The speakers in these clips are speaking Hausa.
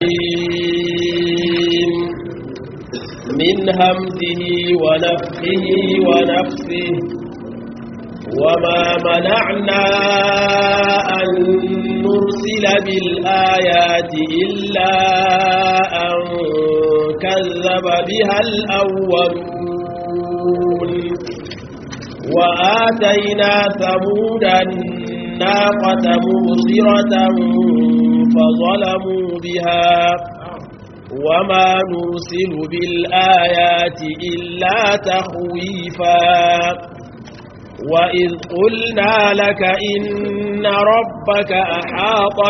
الرجيم من همزه ونفخه ونفسه وما منعنا أن نرسل بالآيات إلا أن كذب بها الأولون وآتينا ثمود الناقة مبصرة فظلموا بها وما نرسل بالآيات إلا تخويفا وإذ قلنا لك إن ربك أحاط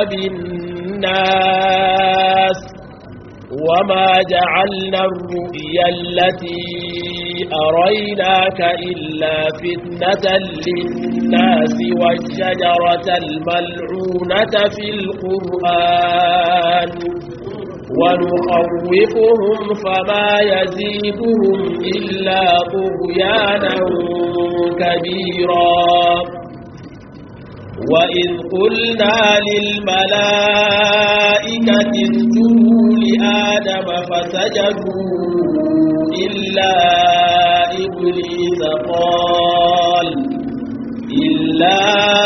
بالناس وما جعلنا الرؤيا التي أريناك إلا فتنة للناس والشجرة الملعونة في القرآن ونخوفهم فما يزيدهم إلا طغيانا كبيرا وإذ قلنا للملائكة اسجدوا لآدم فسجدوا إلا إبليس قال إلا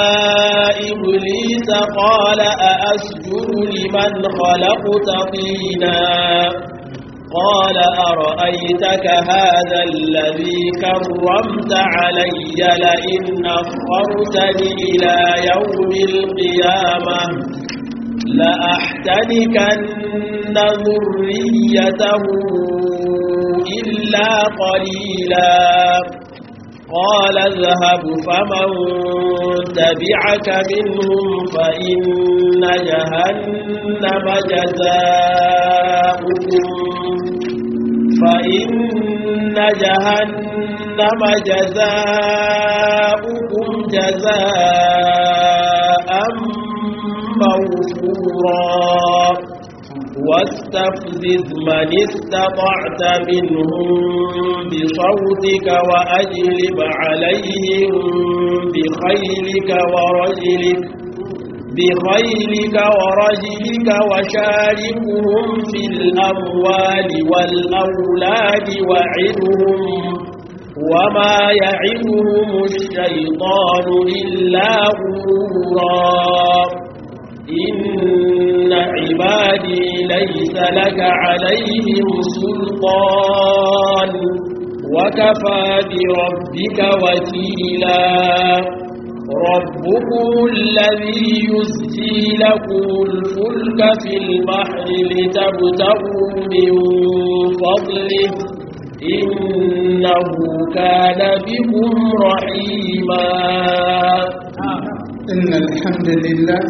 إبليس قال أأسجد لمن خلقت طينا قال أرأيتك هذا الذي كرمت علي لئن أخرتني إلى يوم القيامة لأحتنكن ذريته إلا قليلا قال اذهب فمن تبعك منهم فإن جهنم جزاؤكم فإن جهنم جزاؤكم جزاء موفورا واستفزز من استطعت منهم بصوتك وأجلب عليهم بخيلك ورجلك بخيلك ورجلك وشاركهم في الأموال والأولاد وعدهم وما يعدهم الشيطان إلا غرورا إن عبادي ليس لك عليهم سلطان وكفى بربك وكيلا ربكم الذي يسجي لكم الفلك في البحر لتبتغوا من فضله إنه كان بكم رحيما إن الحمد لله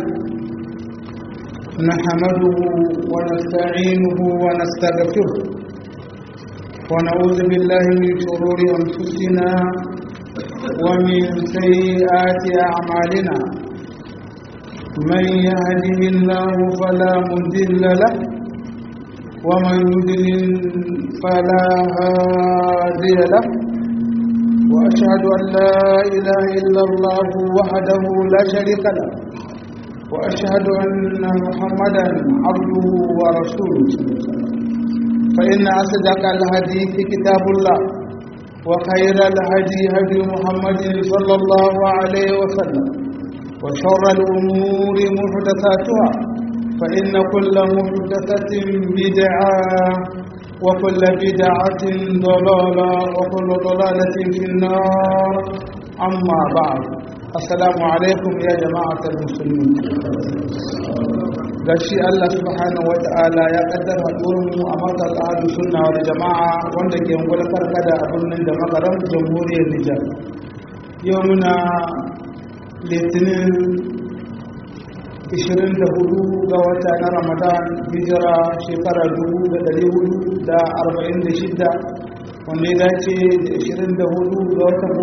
نحمده ونستعينه ونستغفره ونعوذ بالله من شرور أنفسنا ومن سيئات أعمالنا من يهده الله فلا مضل له ومن يضلل فلا هادي له وأشهد أن لا إله إلا الله وحده لا شريك له وأشهد أن محمدا عبده ورسوله فإن أصدق الحديث كتاب الله وخير الهدي هدي محمد صلى الله عليه وسلم وشر الأمور محدثاتها فإن كل محدثة بدعة وكل بدعة ضلالة وكل ضلالة في النار أما بعد السلام عليكم يا جماعة المسلمين gashi Allah subhanahu wa ta'ala ya kaddara mu a makar ahlu sunna wal jama'a wanda ke ngula karkada a birnin da makarar jamhuriyar Nijar yau muna litinin 24 ga wata na Ramadan hijira shekara 1446 wanda ya dace da 24 ga watan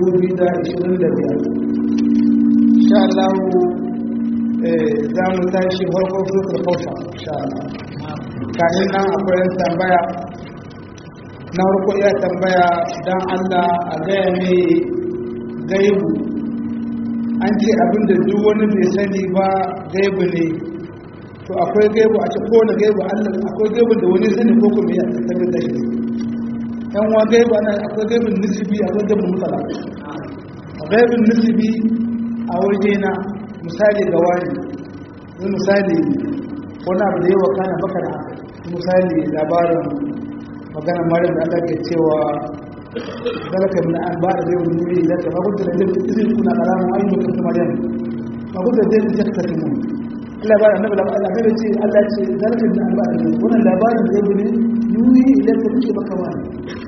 2025 insha Allah za mu tashi farko sufur kausa insha Allah kayan nan akwai yan tambaya na farko iya tambaya don Allah a gaya mai gaibu an ce abinda duk wani bai sani ba gaibu ne to akwai gaibu a ce kowane gaibu allah akwai gaibu da wani sani ko kuma ya tabbata da shi yan wa gaibu ana akwai gaibun nisibi akwai gaibun mutala gaibun nisibi a waje na misali ga wani wani misali wani abu da yawa kana baka da misali labarin magana marar da aka ke cewa zalaka min an ba da zai wani wuri da ka magudu da zai izin kuna karamin ayyukan mutum maryam magudu da zai zai tafi mun Allah ba da annabi da Allah bai ce Allah ce zalaka min an ba da zai wannan labarin zai wuri yuri idan ka ce maka wani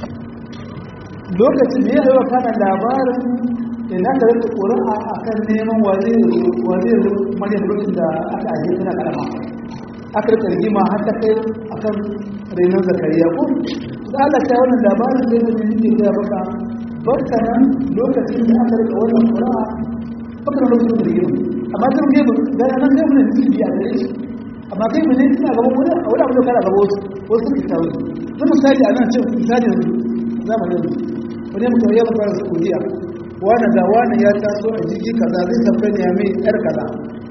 lokacin da ya yi wa kana labarin idan ka rika ƙuri'a a kan neman waje waje maryam lokacin da aka ajiye tana karama aka rika rigima har ta kai akan renon zakariya ko da Allah ta wannan labarin da yake yake ga baka barka nan lokacin da aka rika wannan qura'a baka lokacin da rigima amma kan ke ba da nan kai mun ji biya da shi amma kai mun ina gaban wani a wani abu da kana gaba wasu wasu suke tawo mun misali a nan ce misali zamanin wani mutum ya fara Saudiya wani da wani ya taso a jiki kaza zai tafi ne mai yar kaza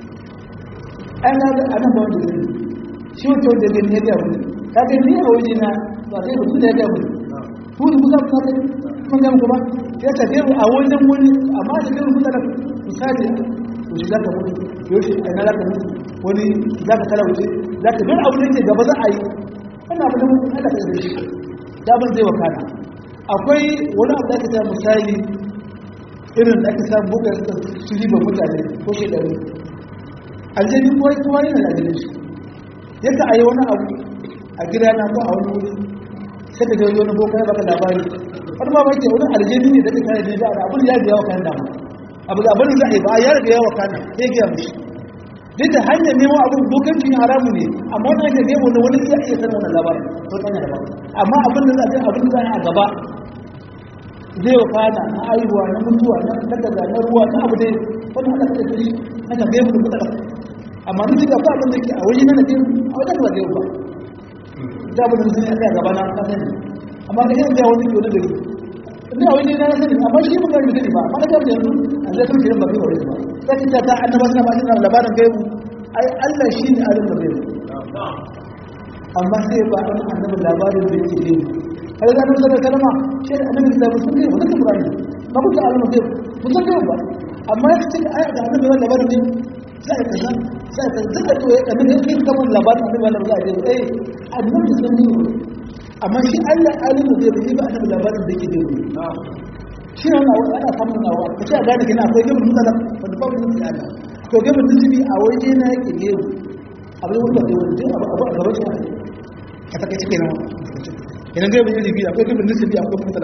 ana da anan ba wanda zai shi wato da gani ya gabu kaga ni a waje na ba kai mutum da ya gabu ku da kusa ku kai kun ga kuma ya ta gabu a wajen wani amma da gabu kusa da misali ku shi zaka mutu yoshi a ina zaka mutu wani zaka kala wuce zaka duk abu da yake gaba za a yi wannan abu da mutum Allah ka yi shi da ban zai wakana akwai wani abu da aka ta misali irin da aka samu buga su riba mutane ko shekaru aljani kuwa kuwa yana da aljani shi yadda a yi wani abu a gida na ko a wani wuri sai ka jawo wani boka ya baka labari wani ma bake wani aljani ne da ka kare da da abin ya ga yawa kan dama abu da abin da a yi ba ya riga yawa kana sai ga mishi duk da hanyar nemo abin bokanci haramu ne amma wani hanyar nemo da wani iya iya sanin wannan labarin ko kanya da amma abin da za a abin da za a gaba zai wa kana na aihuwa na mutuwa na daga na ruwa na abu dai wani hada da shi na ka bai mu da amma ni da ba abin da ke a wani na da a wajen ba zai ba da abin da zai a gaba na ka sani amma da yanzu ya wani ke wani gari ina a wani na sani amma shi mun gari sani ba amma da yanzu a zai sun kiran ba kai wani ba sai ta ta annaba suna ba suna labarin gaibu ai Allah shi ne alim da gaibu amma sai ba an annabi labarin da yake gaibu har da annabi sallallahu kalma shi da annabi da musun gaibu da Qur'ani ba ku ta alim gaibu musun gaibu ba amma ya ce ai da annabi wannan labarin ne sai ka san sai ka duka to ya annabi yake kamar labarin annabi wannan za a ce eh annabi sun yi amma shi Allah alim da gaibu ba annabi labarin da yake gaibu shi ne wannan ana samun nawa ka ce a gane kina akwai gaibu mutala wanda ba mu yi Allah to gaibu nisibi a waje na yake gaibu abin wanda ke wani abu abu a gaban shi a take cike nan idan gaibu iri biyu akwai gaibu nisibi akwai mutala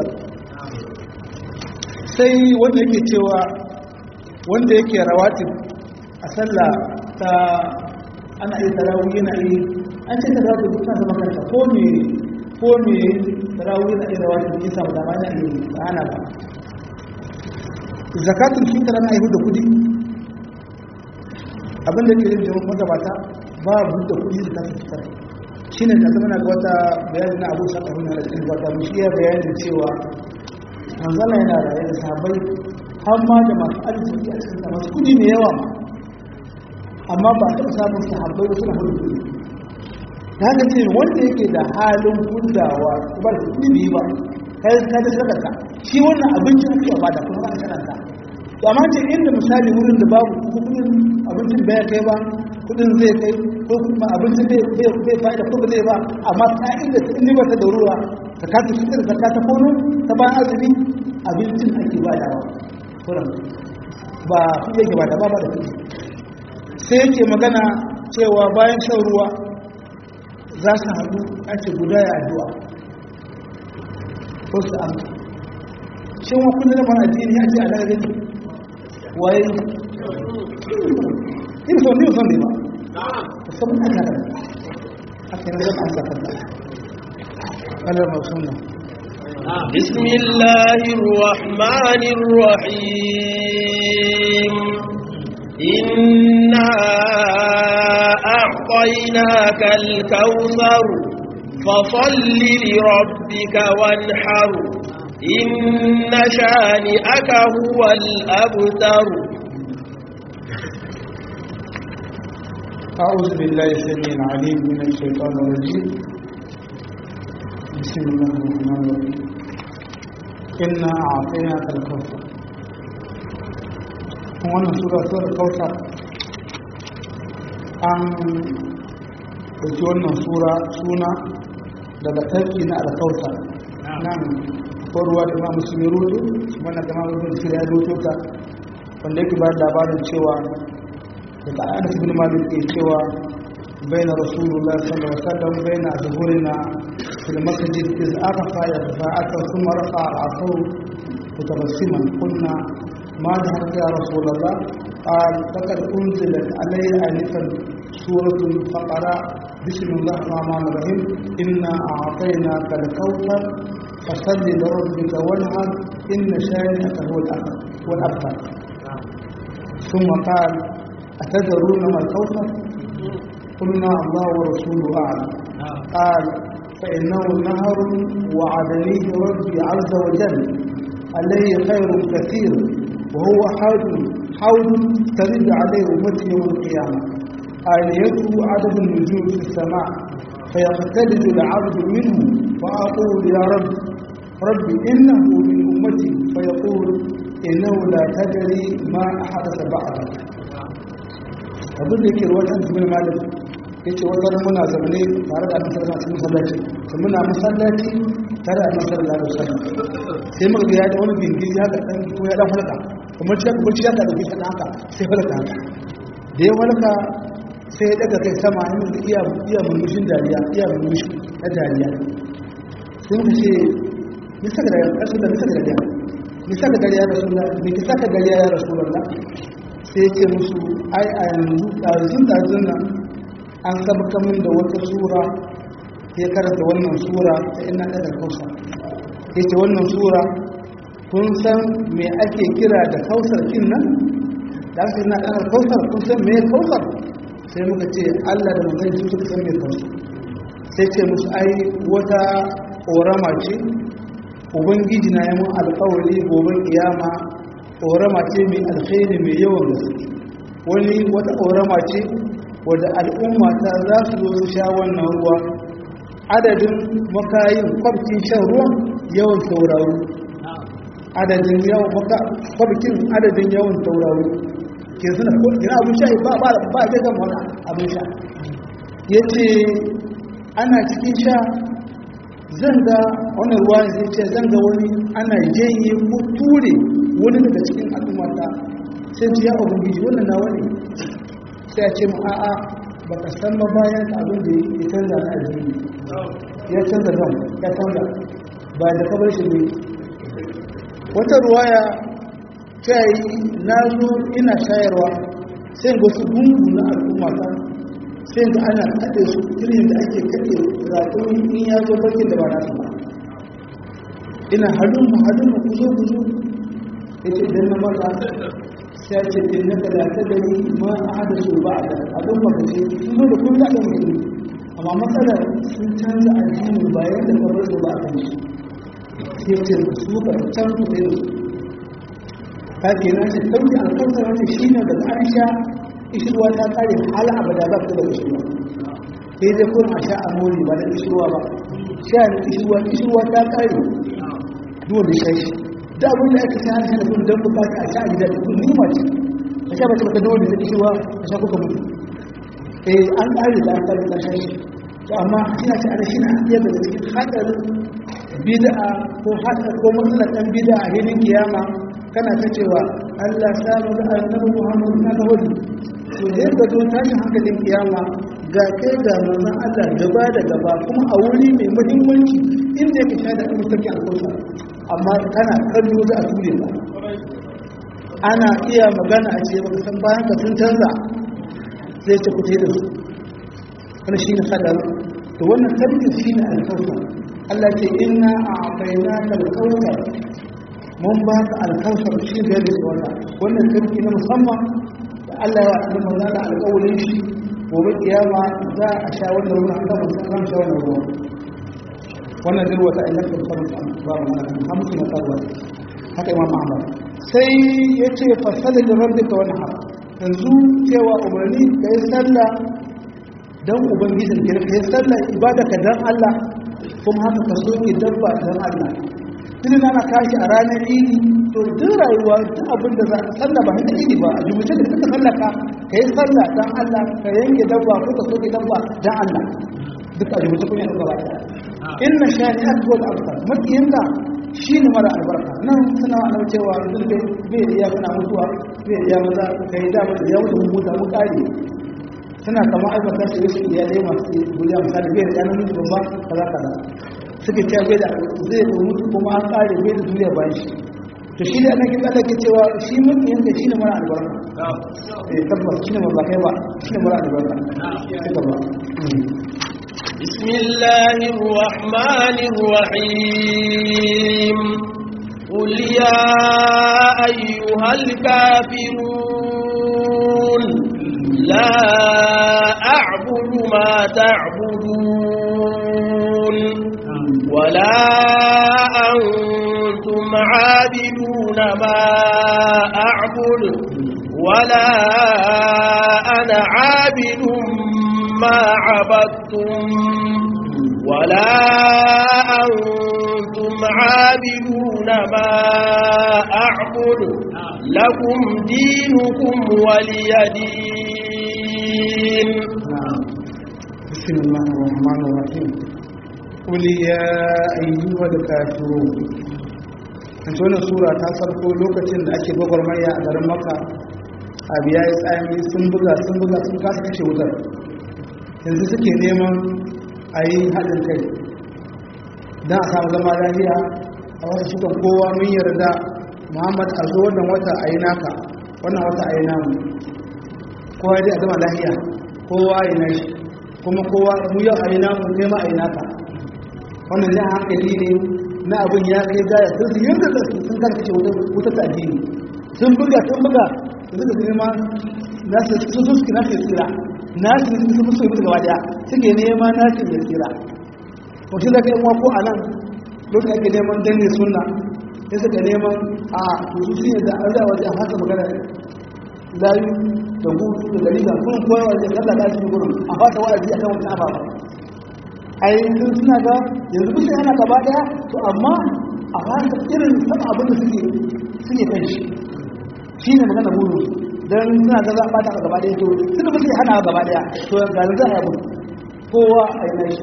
sai wanda yake cewa wanda yake rawatib a sallah ta ana yi tarawih yana yi an ce tarawih duk na zama kanta ko me ko me tarawih yana yi rawatib ya samu dama yana yi ba ana ba zakatul fitr ana yi da kudi abinda ke yin jama'a magabata babu da kudi da kasu fitar shi ne da zama na ga wata bayanin na abu sakaru na rikin wata mushi ya bayanin cewa manzana yana raye da sahabbai har ma da masu arziki a cikin masu kudi mai yawa ma amma ba taɓa samun sahabbai da suna hudu kudi ta haka ce wanda yake da halin hudawa ba da kudi biyu ba kai ka da sadaka shi wannan abincin ake ba da kuma aka karanta to amma ce inda misali wurin da babu kudin abincin bai kai ba kudin zai kai ko kuma abincin bai bai fa'ida ko ba zai ba amma ka'ida ta inda ta da ruwa zakatu fitar zakata kono ta ba azumi abincin ake ba da kuran ba kudi yake ba da ba ba da kudi sai yake magana cewa bayan shan ruwa za su haɗu ake guda ya addu'a ko su amsa shin wa kullum mana addini ya ce a daga gani waye yin son ne son ne ba musamman aka da aka yi zama amsa kanta Allah ma sunna بسم الله الرحمن الرحيم إنا أعطيناك الكوثر فصل لربك وانحر إن شانئك هو الأبتر أعوذ بالله السميع العليم من الشيطان الرجيم بسم الله الرحمن الرحيم إنا أعطيناك الكوثر wannan sura sura kautar an ɗauki wannan sura suna daga tarki na alkautar nan ruwa da ma musulmi rudu wannan da ma rubin sira ya rutu ta wanda yake ba labarin cewa daga anas bin malik ke cewa baina rasulullah sallallahu alaihi wasallam baina zuhurina fil masjid iz arafa ya fa'ata thumma rafa al-afu mutabassiman qulna ma dhahabta ya rasulullah قال لقد أنزلت علي آنفا سورة فقرأ بسم الله الرحمن الرحيم إنا أعطيناك الكوثر فصل لربك وانهر إن شانئك هو الأبتر ثم قال أتدرون ما الكوثر قلنا الله ورسوله أعلم قال فإنه نهر وعدنيه ربي عز وجل عليه خير كثير وهو حوض حوض ترد عليه أمتي يوم القيامة آليته عدد النجوم في السماء فيقتلد العبد منه فأقول يا رب رب إنه من أمتي فيقول إنه لا تدري ما أحدث بعدك abin da yake ruwatan jimin malik ya ce wata muna zaune tare da annabi sallallahu alaihi masallaci to muna masallaci tare da annabi sallallahu alaihi wasallam sai muka ga ya da wani bingili haka dan ko ya dan halaka kuma ci kuma ci ya da dauki kana haka sai halaka haka da ya halaka sai ya daga kai sama in iya iya murmushin dariya iya murmushi na dariya sai muka ce ni saka da rasul da ni saka da dariya ni saka dariya rasulullah ni ki saka dariya ya rasulullah sai ce musu ai a yanzu ɗazun ɗazun nan an sabka min da wata sura ya karanta wannan sura ta ina ɗaga kausa ya ce wannan sura kun san me ake kira da kausar kin nan da aka ina ɗaga kausar kun san me kausar sai muka ce allah da manzan su suka san me kausar sai ce musu ai wata ƙorama ce ubangiji na yi mun alƙawari gobe kiyama ƙorama ce mai alkhairi mai yawan gaske wani wata ƙorama ce wadda al'umma ta za su zo su sha wannan ruwa adadin makayin kwabcin shan ruwan yawan tauraro adadin yawan kwabcin adadin yawan tauraro ke suna gina abin sha ba ba ba zai gama wani abin sha ya ce ana cikin sha zan ga wani ruwa zai ce zan ga wani ana janye ko ture wani daga cikin al'ummata sai ce ya ubangiji wannan na wani sai a ce mu a'a ba ka san ba bayan abin da ya canza na addini ya canza zan ya canza ba da kabar shi ne wata ruwaya ta yi na zo ina shayarwa sai ga wasu gungu na al'ummata sai ga ana kaɗe su irin da ake kaɗe raƙon in ya zo bakin da ba na su ba ina halin mu halin mu kuzo kuzo yace idan na maka sai ce in na kada ta gani ma a hada su ba da abin ba kace sun da kun da mutum amma matsalar sun canza addini bayan da ka bar su ba kan shi sai ce su ka can ku da su ka ke na ce dauki alƙawar wani shi ne daga aisha ishirwa ta kare hala abada ba ta da ishirwa sai dai kun a sha amori ba da ishirwa ba sha ne ishirwa ishirwa ta kare dole shashi da abin da aka shahara shi da kun don bukata a sha a gida kun nima ce a sha mace baka dole da kishiwa a sha kuka mutu eh an ƙare da an ƙare da shashi to amma ina ce ana shi na iya daga cikin hadarin bid'a ko hada ko matsalar ɗan bid'a a hilin kiyama kana ta cewa Allah samu da annabi Muhammad na da wani to da yadda zo tashin hankalin kiyama ga kai ga manzon Allah gaba da gaba kuma a wuri mai muhimmanci inda yake shaida a mutarki alƙawsa amma kana kallo za a ture ba ana iya magana a ce baka san bayan ka sun canza zai ce kuce da su wani shi ne hadar to wannan tarbi shi ne alkauta Allah ce inna a abaina ka alkauta mun ba ka alkauta shi da yadda wata wannan tarbi na musamman da Allah ya wa manzana da alkawalin shi gobe kiyama za a sha wannan ruwan an gama sun sha wannan ruwan wannan zai wata ainihin sarrafa babu mana hamsu na tsarwa haka imam ahmad sai ya ce fasali da rabbi ka wani haka yanzu cewa umarni ka yi sallah dan ubangijin ka kai sallar ibada ka dan Allah kuma haka ka soke dabba dan Allah tun na kashi a ranar idi to duk rayuwa duk abin da za ka sallah ba ta idi ba a jumuce da suka sallaka ka yi sallah dan Allah ka yanke dabba ko ka soke dabba dan Allah duk a jumuce kun yi gaba ɗaya inna shani akbar abtar makiyinka shi ne mara albarka nan suna wa cewa zurbe bai da iya kana mutuwa bai da iya maza ka yi damar da ya mutu mun mutu mun kare suna kama aibata su wasu iyalai masu duniya misali bai da iya nan mutu ba kaza kaza suke cewa bai da zai da mutu kuma an kare bai da duniya bayan shi to shi da annabi Allah ke cewa shi makiyinka shi ne mara albarka eh tabbas shi ne ba kai ba shi ne mara albarka tabbas بسم الله الرحمن الرحيم قل يا أيها الكافرون لا أعبد ما تعبدون ولا أنتم عابدون ما أعبد ولا أنا عابد ما عبدتم ولا أنتم عابدون ما أعبد لكم دينكم ولي دين بسم الله الرحمن الرحيم قل يا أيها الكافرون Ita wannan sura ta farko lokacin da ake gwagwarmaya a garin maka abu ya yi tsami sun buga sun buga sun kasa kashe wutar yanzu suke neman a yi haɗin kai don a samu zama lafiya a wasu sukan kowa mun yarda muhammad a zo wannan wata a yi naka wannan wata a yi namu kowa dai a zama lafiya kowa a yi nashi kuma kowa mu yau a yi namu nema a yi naka wannan jan hankali ne na abin ya kai gaya sun su yin da su sun kan kashe wutar ta addini sun buga sun buga su suka nema na su su suke na su tsira na su su su su yi gaba daya suke nema na su ya tsira mutum da kai ko a nan lokacin ake neman danne sunna ya suka neman a to su sun yadda an zai wajen hasa magana layu da gudu da gari da kun koya wajen kalla da shi gurin a fata wa'azi akan wata ababa a yanzu suna ga yanzu bisa yana gaba daya to amma a fata irin sama abin da suke suke kan shi shi ne magana burin don suna ga za a bata gaba daya to suna bisa hana gaba daya to ga za a yi kowa a yi na shi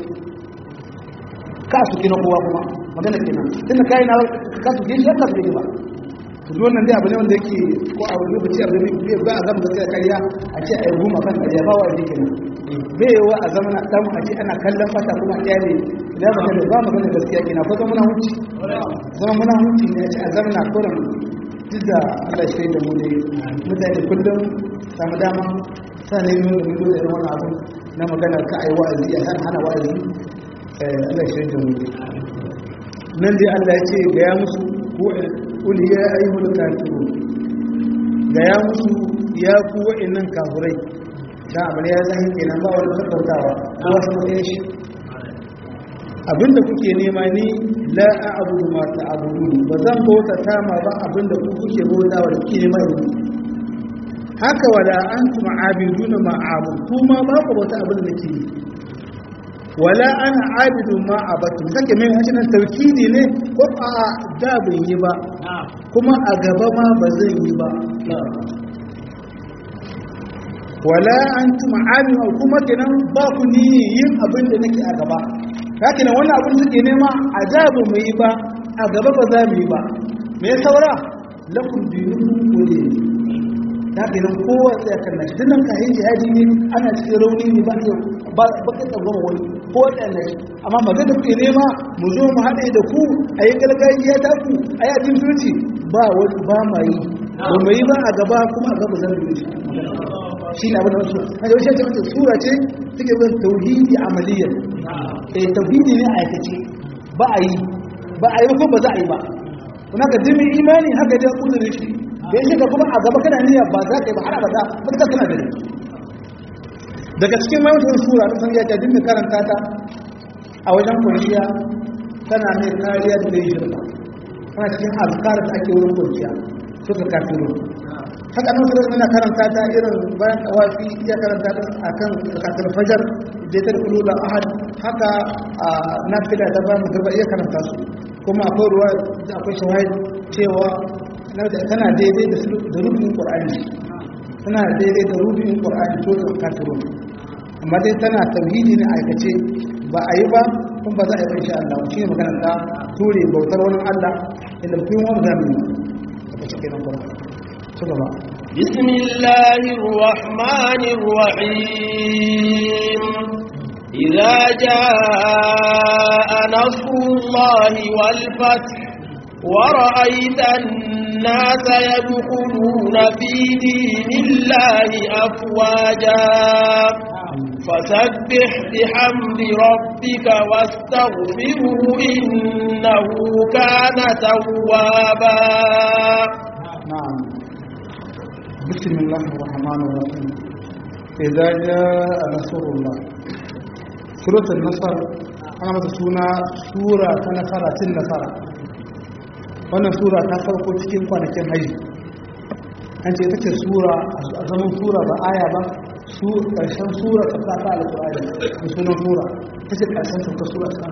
ka su kina kowa kuma magana kenan tunda kai na ka su kina shi ka su kina ba to duk wannan dai abu ne wanda yake ko a wani lokaci abu ne ba a zama gaskiya ƙarya a ce a yi goma kan ƙarya ba wa yake kenan bai wa a zama dan a ce ana kallon fata kuma a ne da ba da ba magana gaskiya kenan ko zama muna huci zama muna huci ne a ce a zama na kuran duk da Allah shi da mu ne mutane kullum samu dama sanin yin da mu da irin wannan abu na magana ka ai wa'azi a hana wa'azi Allah shi da mu nan dai Allah ya ce ga ya musu ko kul ya ayyuhal kafirun ga ya musu ya ku wa'annan kafirai dan abin ya zan kenan ba wani sakautawa ko wasu matsayin shi abinda kuke nema ni la a'budu ma ta'budun ba zan bauta ta ma ba abinda ku kuke bauta wa kuke nema yanzu haka wala antum abiduna ma a'budu kuma ba ku bauta abinda nake yi wala ana abidu ma abatu kake mai hajji nan tauhidi ne ko a da ban yi ba kuma a gaba ma ba zan yi ba wala antum abidu kuma kenan ba ku ni yin abin da nake a gaba kake nan wannan abin suke nema a da ba mu yi ba a gaba ba za mu yi ba me ya saura lakum dinukum wali ta kenan kowa sai kan nashi dinnan ka yi jihadi ne ana cikin rauni ne ba ba ba ka tsagoma wani ko waɗanda shi amma magana kuke nema mu zo mu haɗe da ku a yi gargajiya ta ku a yi ajin turci ba wani ba ma yi ba mu yi ba a gaba kuma a gaba zan rubuce shi ne abin da wasu a yau shi ce sura ce take bin tauhidi amaliyya eh tauhidi ne a aikace ba a yi ba a yi ba ko ba za a yi ba kuma ka dimin imani haka dai kudurin shi da yake ka kuma a gaba kana niyya ba za ka yi ba har abada ba ka kana da daga cikin mawucin sura ta sanya ta dinga karanta ta a wajen kwanciya tana mai kariya da zai shirka tana cikin alkar da ake wurin kwanciya suka kafiro haka nan su yana karanta ta irin bayan tawafi ya karanta ta a kan kasar fajar da ta kulu da ahad haka a nafila ta ba mu garba iya karanta su kuma akwai ruwa da akwai shahid cewa tana daidai da rubin qur'ani tana daidai da rubin qur'ani to da kafirun amma dai tana tauhidi ne aikace ba a yi ba kuma ba za a yi ba insha Allah shi ne magana ta ture bautar wani Allah inda kun wani zamani a cikin nan kuma ci gaba بسم الله الرحمن الرحيم إذا جاء نصر الله والفتح ورأيت الناس يدخلون في دين الله أفواجا فسبح بحمد ربك واستغفره إنه كان توابا نعم بسم الله الرحمن الرحيم إذا جاء نصر الله سورة النصر أنا متسونا سورة نصرة النصر wannan sura ta farko cikin kwanakin haji an ce take sura a zaman sura ba aya ba su ƙarshen sura ta ta alƙur'ani da sunan sura ta ce ƙarshen ta sura ta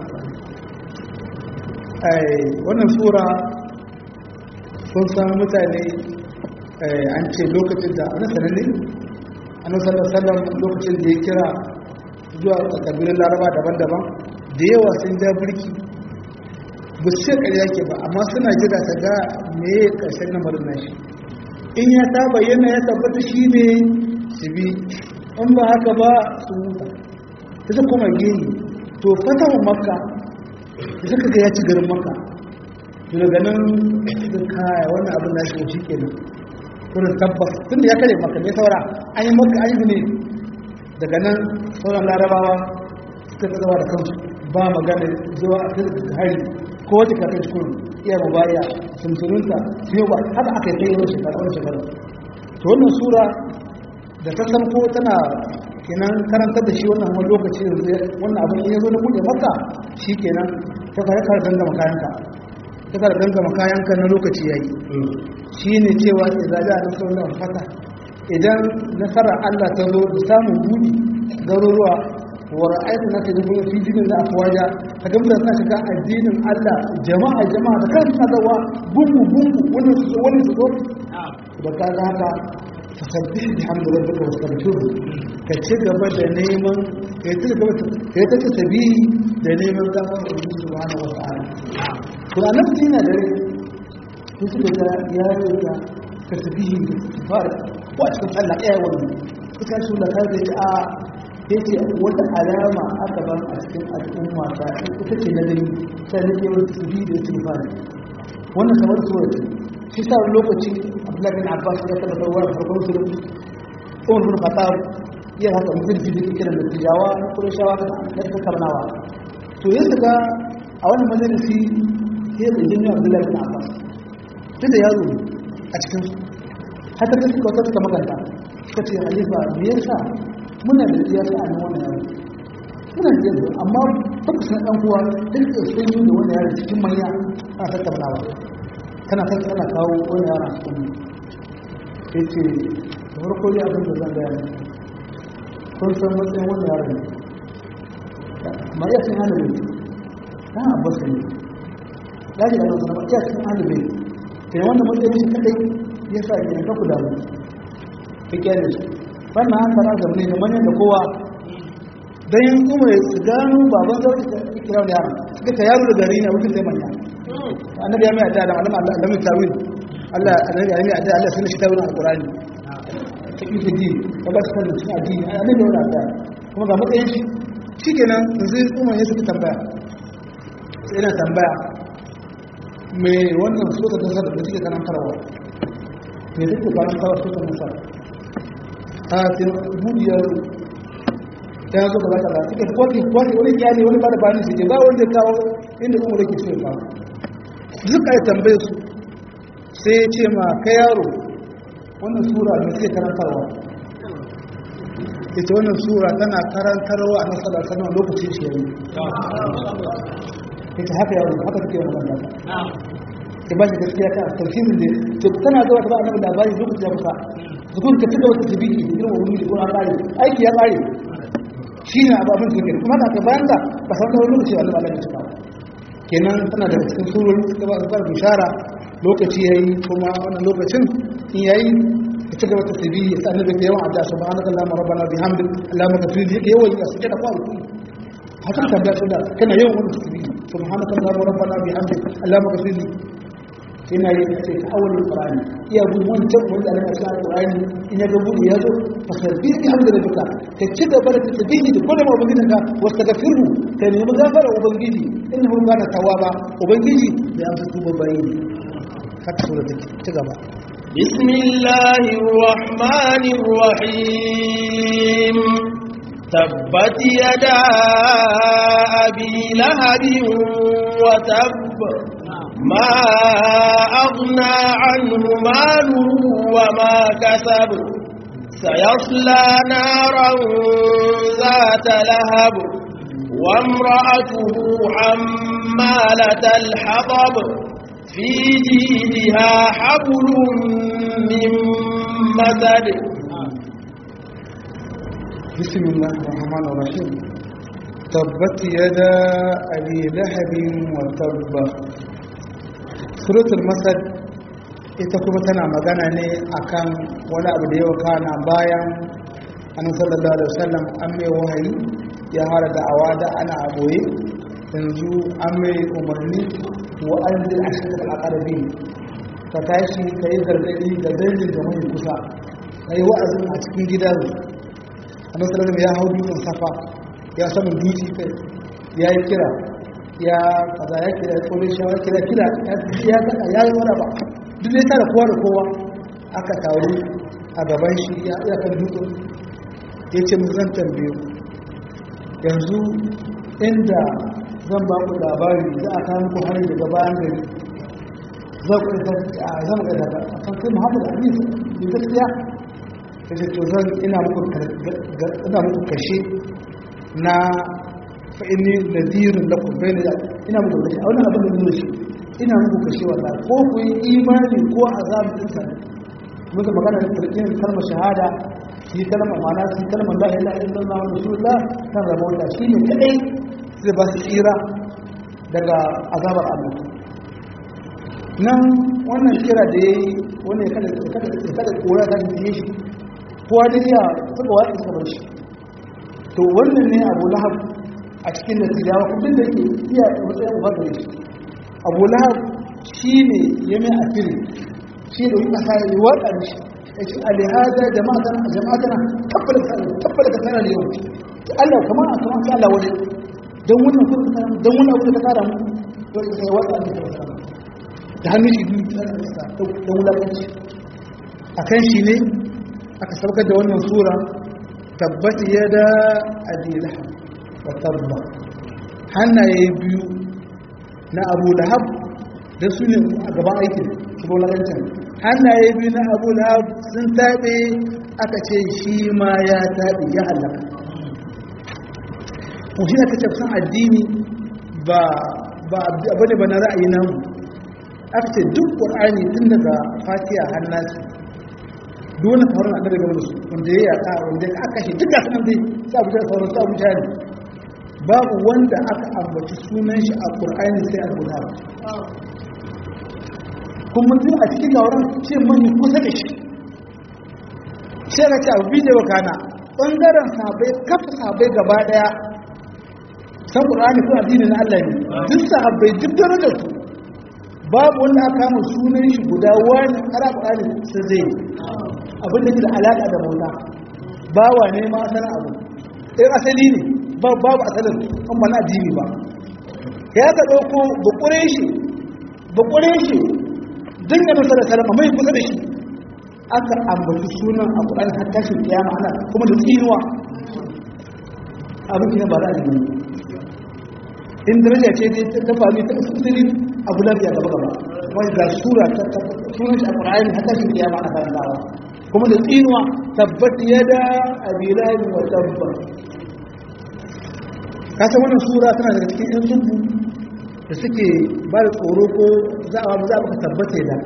alƙur'ani wannan sura sun san mutane an ce lokacin da ana sananne ana sallar lokacin da ya kira zuwa kabilun laraba daban-daban da yawa sun ja birki ba su ƙarya ke ba amma suna jira ta ga me ƙarshen lamarin nashi in ya ta bayyana ya tabbata shi ne su bi in ba haka ba su huta ta ta kuma gini to fatawa makka da suka ga ya ci garin makka daga nan da kaya wannan abin da shi shi kenan kurin tabbas tun da ya kare maka ne saura an yi maka an yi ne daga nan sauran larabawa suka tsawa da kansu ba magana zuwa a cikin hari ko wata kafin cikin iya mubaya sunsununta su yi ba haka aka yi kai wani shekara wani shekara to wannan sura da ta san ko tana kenan karantar da shi wannan wani lokaci yanzu wannan abin ya zo na buɗe maka shi kenan ta kare kare dangama kayanka ta kare dangama kayanka na lokaci ya yi shi ne cewa izaja a nasarar da fata idan nasarar allah ta zo da samun buɗi garuruwa wa ra'aytu na ta dubu fi dinin da afwaja ka ga mutane suna shiga addinin Allah jama'a jama'a da kan sadawa gungu gungu wani su wani su da ka ga haka fasabbih bihamdi rabbika wastaghfirhu ka ci gaba da neman kai ci gaba kai ta tabihi da neman gafara Allah subhanahu wa ta'ala to annabi yana da su suka ga ya yi tasbihi da far ko a cikin Allah ya wannan suka shi da kai da a yace wata alama aka ban a cikin al'umma ta ita ce na gani sai nake yawan tasbihi da istighfar wannan kamar sura ce shi sa lokaci Abdullah bin Abbas ya taba dawo da farkon sura Umar bin Khattab ya haka mutum ji da kiran da tijawa na Qurayshawa da ta karnawa to yanzu ga a wannan majalisi sai da jinni Abdullah bin Abbas tunda yaro a cikin su haka da suka wata suka maganta suka ce halifa me yasa muna da iya sa nan wannan yaro muna da yaro amma baka san dan uwa duk da sun yi da wannan yaro cikin manya ana tattaunawa kana kan kana kawo wannan yaro a cikin sai ce da farko dai abin da zan gaya kun san matsayin wannan yaro ne ma iya sun hana bai ta abbas ne ya ji da nan sanar iya sun hana bai sai wannan matsayin shi kadai ya sa ke ka kula da ka kyale shi wannan haka na zamne da manyan da kowa don yin kuma su gano baban zaune da kira da yaro suka ta yaro da gari ne wucin sai manya annabi ya mai adda da malama Allah alamin tawil Allah annabi ya mai adda Allah sun shi tawil alqurani ta yi ta ji ta ba su kan cikin addini annabi ya adda kuma ga matsayin shi shikenan yanzu kuma ya suka tambaya sai ina tambaya me wannan so da tasar da suke karantarwa me suke karantarwa so da tasar a sai budiyar ya zo gaba kaza suka kwafi kwafi wani iyali wani bada bani su je ba wanda ya kawo inda kuma rake so ya kawo duka ya tambaye su sai ya ce ma ka yaro wannan sura da suke karantarwa ita wannan sura tana karantarwa a nasarar sanar lokacin shi yayi ita haka yaro haka take magana ke ba shi gaskiya ta tafsirin da to tana zuwa ta ba annabi labari lokacin ya kusa zukun ka tuka wata tabi'i da irin wani da kuma kare aiki ya kare shi ne abu abin da suke kuma da aka bayan da ba san da wani lokaci wani ba da cika kenan tana da cikin surori da ba su bishara lokaci yayi kuma wannan lokacin in yayi ya ci gaba ta tabi ya sa annabi da yawan addu'a subhanaka allahumma rabbana bihamdik allahumma ghfir li yawan ya suke da kwa ku haka ta da da kana yawan wannan tabi subhanaka allahumma rabbana bihamdik allahumma ghfir li ina yi ce ta awalin qur'ani iya bin wancan wanda Allah ya sa qur'ani in ya ga buɗe ya zo fa sabbi bi hamdi rabbika ka ci gaba da tasbihi da kullum ubangijin ka wastaghfiru ka nemi gafara ubangiji innahu kana tawwaba ubangiji da amsa tuba bayi haka sura take ci gaba بسم الله الرحمن الرحيم تبت يدا أبي لهب وتب ما أغنى عنه ماله وما كسب سيصلى نارا ذات لهب وامرأته حمالة الحطب في جيدها حبل من مسد بسم الله الرحمن الرحيم تبت يدا أبي لهب وتب suratul masad ita kuma tana magana ne akan wani abu da yau kana bayan annabi sallallahu alaihi wasallam an mai wahayi ya hara da awada ana aboye yanzu an mai umarni wa anzil ashrat al-aqrabi ka tashi kai gargadi da dangi da mai kusa kai wa'azin a cikin gidan annabi sallallahu alaihi ya hau dutsen safa ya samu dutse kai ya yi kira ya kaza ya kira ya tsore shawar kira kira ya kada ya yi wani ba duk zai tara kowa da kowa aka taru a gaban shi ya iya kan dutsen ya ce zan tambaye yanzu inda zan ba ku labari za a kawo muku hari daga bayan gari za ku isa a zama ga daga a kan kai muhammadu amin da gaskiya ya ce to zan ina muku kashe na fa'ini nadirin da kuma bai da ina muku kashe a wani abin da zuwa shi ina muku kashe wata ko ku yi imani ko a zamu ɗinsa muka magana da turkin kalmar shahada shi kalmar mana shi kalmar la ilaha illallah wa rasulullah kan rabota shi ne kadai zai ba su tsira daga azabar Allah nan wannan kira da yayi wani kada kada kada kora da yi shi kowa da ya saka wa iska bar shi to wannan ne Abu Lahab a cikin natijawa kudin da yake iya matsayin uba gare shi Abu Lahab shine ya mai asiri shi da wani kasa ya wada mishi ya ce alihada jama'atana jama'atana tabbata tabbata ka sana da yau Allah kamar a kamar Allah wani don wannan kuma don wannan abu da ta kara mu to sai wata da ta da hannun shi biyu ta da da wulakanci akan shi ne aka saukar da wannan sura tabbati yada adila wa tabba hannaye biyu na Abu Lahab da su ne a gaban aikin su wulakancin hannaye biyu na Abu Lahab sun tabe aka ce shi ma ya tabe ya halaka ko shi aka tafsan addini ba ba abu ne ba na ra'ayi namu aka ce duk ƙur'ani tun daga fatiha hannasi dole ka harin annabi game da su wanda ya yaka wanda ya aka shi duk da sanan dai sa abu da sauran sa abu ne babu wanda aka ambaci sunan shi a ƙur'ani sai abu da kuma tun a cikin gauran ce mani kusa da shi sai ka ce abu bidiyo wa kana ɓangaren sabai kafa sabai gaba ɗaya san ƙur'ani ko addini na Allah ne duk sahabbai duk darajar su babu wanda aka kama sunan shi guda wani ara ƙur'ani sai zai abin da ke da alaƙa da maula bawa ne ma san abu ɗaya asali ne babu asalin an ba na addini ba ya ka ɗauko bakure shi bakure shi din da masa da salama mai kusa da shi aka ambaci sunan a ƙur'ani har tashin kiyama ana kuma da tsinuwa abin ne ba za a yi in daraja ce dai ta faru ta asiri abu lafiya gaba gaba wani ga sura ta sunan shi a ƙura'ayin haka shi kiyama ana karantawa kuma da tsinuwa tabbat yada abilahi wa tabba ka san wannan sura tana daga cikin yan zubu da suke ba da tsoro ko za a za a tabbata da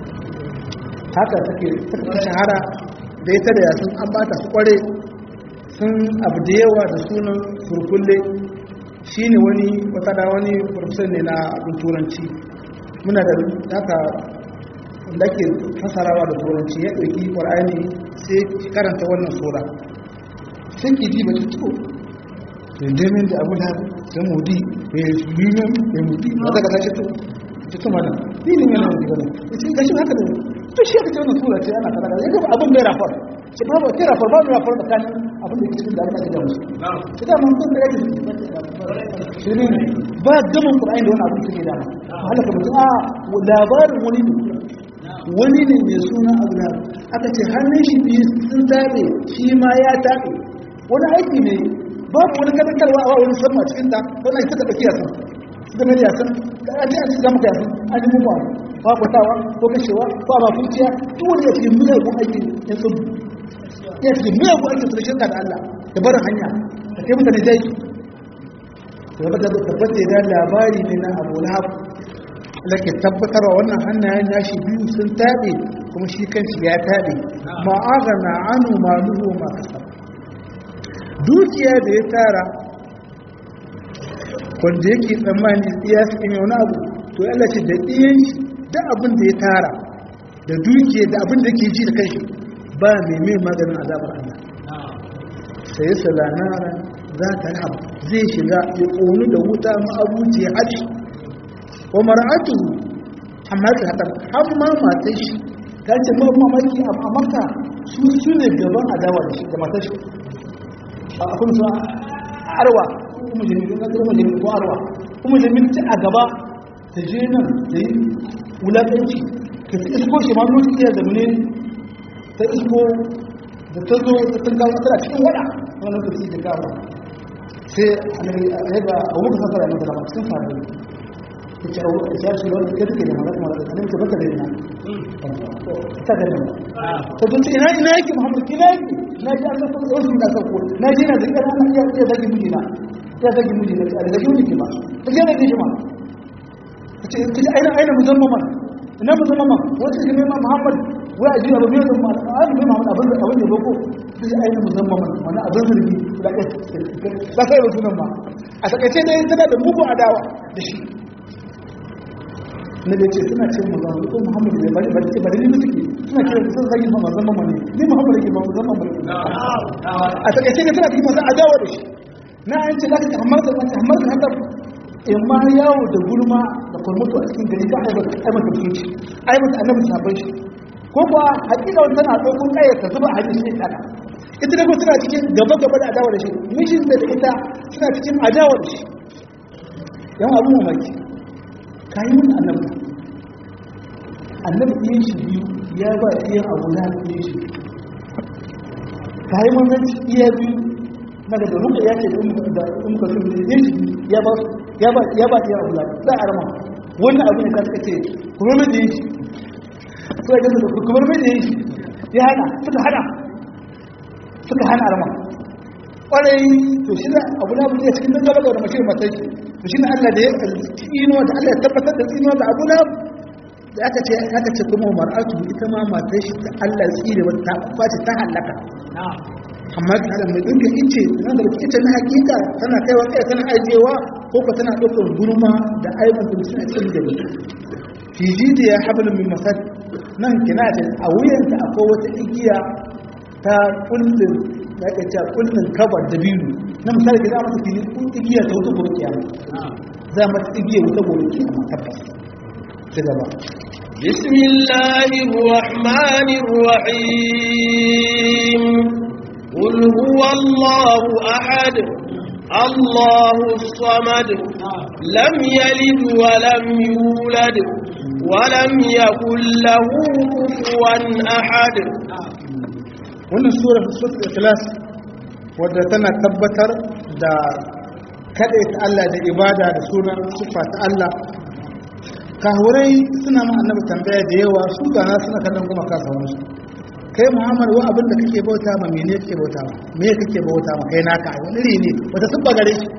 haka take ta shahara da ita da yasun an ba ta su kware sun abu da yawa da sunan surkulle shi ne wani wata da wani farfisar ne na abin turanci muna da haka da ke fasarawa da turanci ya ɗauki ƙwar'ani sai karanta wannan sura sai ke ji ba ta to yandamin da abu da sai mudi ya yi yunan ya mudi a daga tashi to ta to mana ni ne yana da gaba ya ce gashi haka da to shi aka ce wannan sura ce ana kada ya gaba abin bai rafar ce ba ba ke rafar ba mu rafar da kan abin da ke cikin da aka gida musu ce da mun kun da yake shi ne ba gaban qur'ani da wani abin da ke da halaka mutum a labarin wani ne wani ne mai suna abu da aka ce hannun shi biyu sun tabe shi ma ya tabe wani aiki ne babu wani kadakarwa a wani sama cikin ta wani aiki suka ɗauki yasan su zama da yasan ka aji a cikin maka yasan an yi mummuwa ba kwatawa ko kashewa ko ba fuciya duk wani ya cikin miyagun aiki ya sun ya cikin miyagun aiki su da shirka da Allah da barin hanya da kai mutane dai tabbata da labari ne na abu lahab lake tabbatarwa wannan hannayen nashi biyu sun taɓe kuma shi kanshi ya taɓe ma'aga na anu maluhu ma kasar dukiya da ya tara wanda yake tsammani iya su ime wani abu to Allah ce da iyan shi da abin da ya tara da dukiya da abin da ke ji da kanshi ba mai mai maganin azabar Allah sai salanara za ta rabu zai shiga ya ƙonu da wuta ma'abuci harshe wa mar'atu amma ta hada amma matar shi ta ce ma mamaki a maka su su ne gaban adawa da shi da matar shi a kun sa arwa kuma jini na kuma jini ko arwa kuma jini ta a gaba ta je nan da yi wulaƙanci ka ta isko shi ma lokacin iya zamane ta isko da ta zo ta tunga tana cikin wada wani lokaci da kawo sai a yadda a wuka sakara ne da cikin faru kuce ya shi wani ke take da magana magana da nake baka da ina ta da nan to dun ina ina yake Muhammad ina yake na ji Allah sun tsoro da sako na ji na zikir Allah ya ya zagi miji na ya zagi miji na da zagi miji ma ta je na ji ma kace kace aina aina muzammaman ina muzammaman wata ji mai Muhammad wai aji abu mai zama ai mai Muhammad abin da abin da boko kace aina muzammaman wani abin zargi da kai ba kai sunan ma a takaice dai tana da mugu adawa da shi na da ce suna ce mazan ko muhammadu ne bari bari bari ne suke suna kira sun zagi ma mazan mamma ne ni muhammadu ke ba mazan mamma ne a takaice ne suna cikin mazan adawa da shi na an ce zaka hamar da wata hamar da haka in ma yawo da gulma da kurmutu a cikin gari ta aibata aibata mutunci aibata annabi sabon shi ko kuwa hakika wani tana ɗaukun ƙayar ta zuba a hannun shi kana ita da tana cikin gaba gaba da adawa da shi mijin da ita suna cikin adawa da shi yawan abu mamaki ka yi mun annabi annabi ɗin shi biyu ya ba iya abu na ɗin shi ka yi mun zanci iya biyu na daga ruka ya ce da umka sun da ɗin shi ya ba ya ba iya abu na za a rama wannan abu ne ka suka ce kuma mai ɗin shi suka gasa da kuma mai ɗin shi ya hana suka hana suka hana rama kwarai to shi da abu na bude cikin dan gaba da mace mata shi to shi ne Allah da ya tsino da Allah ya tabbatar da tsino da abu na da aka ce aka ce kuma mar'atu ita ma mata shi da Allah ya tsire wata ta kwace ta halaka amma ta da mai dinka ice nan da ice na hakika tana kaiwa kai tana ajewa ko ko tana daukar gurma da aibun da suna cikin da fi jidi ya hablum min masad nan kina da a wuyanta akwai wata igiya ta kullun da aka ce kullun kabar da biyu na misali da za mata fili kun igiya ta wuta gobe kiyama za mata igiya wuta gobe kiyama tabbas ci gaba بسم الله الرحمن الرحيم قل هو الله أحد الله الصمد لم يلد ولم يولد ولم يكن له كفوا أحد wannan sura sura ikhlas wadda tana tabbatar da kaɗai ta Allah da ibada da sunan siffa ta Allah kahurai suna ma annabi tambaya da yawa su gana suna kallon kuma kasa wani kai muhammad wa abin da kake bauta ma mene kake bauta ma me kake bauta ma kai naka ai wani iri ne wata siffa gare shi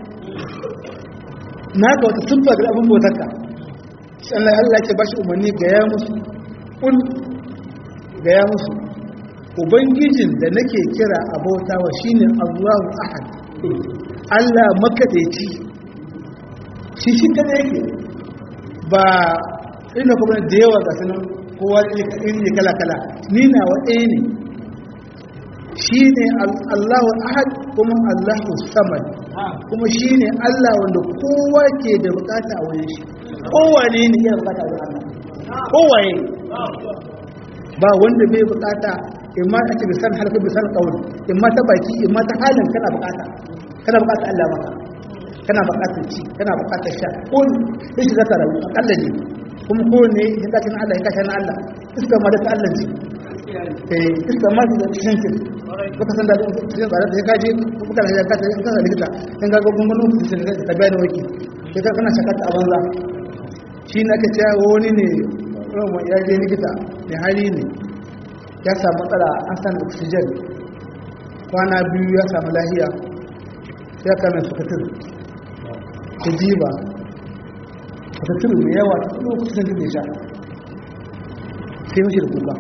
naka wata siffa gare abin bautar ka shi Allah Allah ke bashi umarni ga ya musu kun ga ya musu ubangijin da nake kira abautawa shine Allahu ahad Allah makadaici shi shi kada yake ba ina kuma da yawa ga sanan kowa ne kala kala ni na wa ɗaya ne shi ne Allahu ahad kuma Allahu samad kuma shi ne Allah wanda kowa ke da bukata a wurin shi kowane ne yana bukata a wurin Allah kowaye ba wanda bai bukata in ma ake bisan halka bisan kawai in ma ta baki in ma ta halin kana bukata kana bukata Allah maka kana bukatar ci kana bukatar sha ko ne shi zaka rayu akalla ne kuma ko ne in ka kana Allah in ka kana Allah iska ma da ta Allah ce eh iska ma da cikin kin baka san da cikin tsare da ka je kuka da ka ta ka da likita in ga gungunan ku sai ka bayani waki sai ka kana shakata a banza shi na ka ce wani ne ya je likita mai hali ne ya samu matsala an san oxygen kwana biyu ya samu lahiya ya kame sukatir ta jiba sukatir mai yawa ta kuma kusan da sha sai mashi da kuka